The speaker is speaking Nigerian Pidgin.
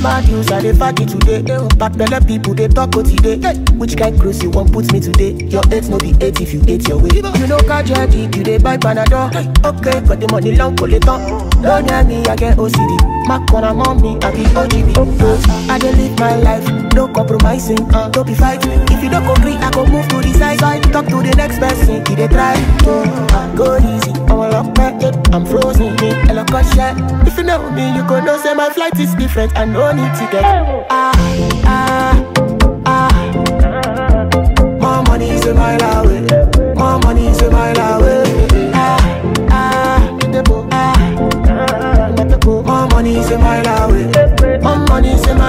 my news, I dey party today. Back belle people they talk what today. Which kind cruise you want put me today? Your eight no be eight if you eight your way. You know Kajadi, you dey buy Panadol. Okay, got the money long collector. Don't near me, I get OCD. My corner mommy, I be OGB. I dey live my life, no compromising. Don't be fighting. If you don't agree, I go move to the side. side. Talk to the next person, he dey try. Uh, go easy, I'm a lock back, I'm frozen. Me, a lock share. If you know me, you go know say my flight is different. I no need ticket. Ah, ah.